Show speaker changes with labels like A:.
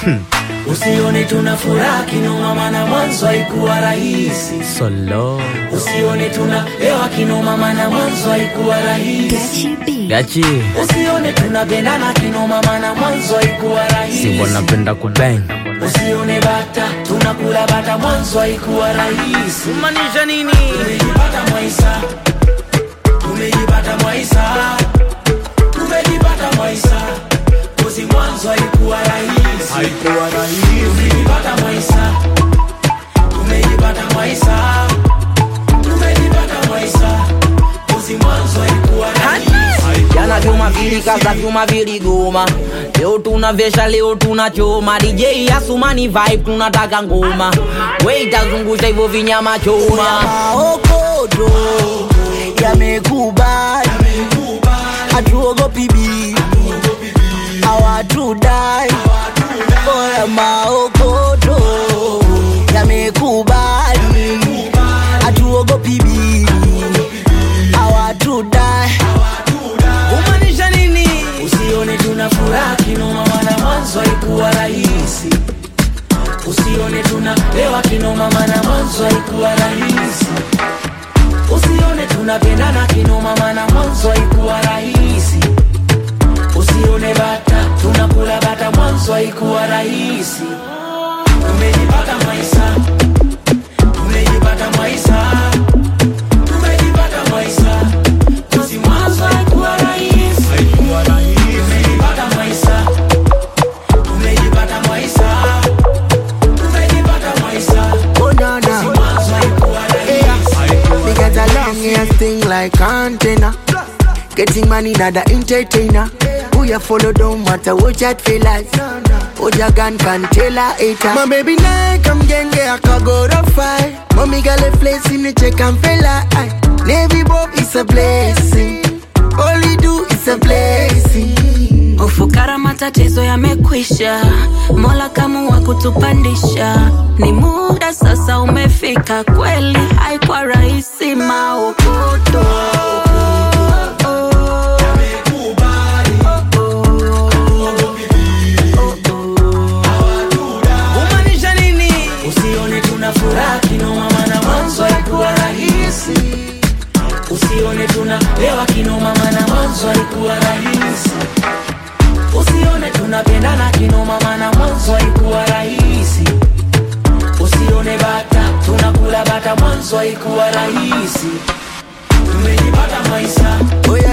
A: Usione tuna furaha kinoma, maana mwanzo haikuwa rahisi.
B: Solo
A: Usione tuna hewa kinoma, maana mwanzo haikuwa rahisi.
B: Gachi
A: Usione tunapendana kinoma, maana mwanzo haikuwa rahisi.
B: Simbo napenda kubang
A: Usione bata tunakula bata, mwanzo haikuwa rahisi.
B: Maanisha nini?
A: Tumejipata Mwaisa, tumejipata Mwaisa, tumejipata Mwaisa, kozi mwanzo haikuwa rahisi, haikuwa rahisi. Tumejipata Mwaisa, tumejipata Mwaisa, tumejipata Mwaisa, kozi mwanzo haikuwa rahisi.
C: Jana vyuma vilikaza vyuma viligoma, leo tunavesha, leo tunachoma. DJ Asumani vibe, tunataka ngoma, we itazungusha hivyo vinyama choma.
D: maokodo yamekubali, hatuogopi bibi, hawatudai. Oya, maokodo yamekubali, hatuogopi bibi, hawatudai.
C: Kumaanisha nini?
A: Usione tuna furaha kinoma, maana mwanzo haikuwa rahisi. Usione tuna lewa kinoma, maana mwanzo haikuwa rahisi. Usione tunapendana kinoma, maana mwanzo haikuwa rahisi. Usione bata tunakula bata, mwanzo haikuwa rahisi. Tumejipata maisha, tumejipata maisha, tumejipata maisha. Kozi mwanzo haikuwa rahisi, haikuwa rahisi. Tumejipata maisha, tumejipata maisha, tumejipata maisha.
D: Oh, no, no.
A: Mwanzo haikuwa rahisi.
D: We get a long ass thing like antenna. Getting money, not the entertainer. Who you follow don't matter what you feel like. What your gun can tell a hater. My baby now come genge I can go to fight. Mommy got a place in the check and feel like Navy Bob is a blessing. All we do is a blessing.
E: Ufukara matatizo yamekwisha, Mola kamua kutupandisha. Ni muda sasa umefika, kweli haikuwa rahisi maokoto
C: Kumaanisha nini?
A: Usione tuna furaha kinoma, maana mwanzo haikuwa rahisi. Usione tuna lewa kinoma, maana mwanzo haikuwa rahisi. Usione tunapendana kinoma, maana mwanzo haikuwa rahisi. Usione bata tunakula bata, mwanzo haikuwa rahisi. Tumejipata maisha,
D: Oh yeah,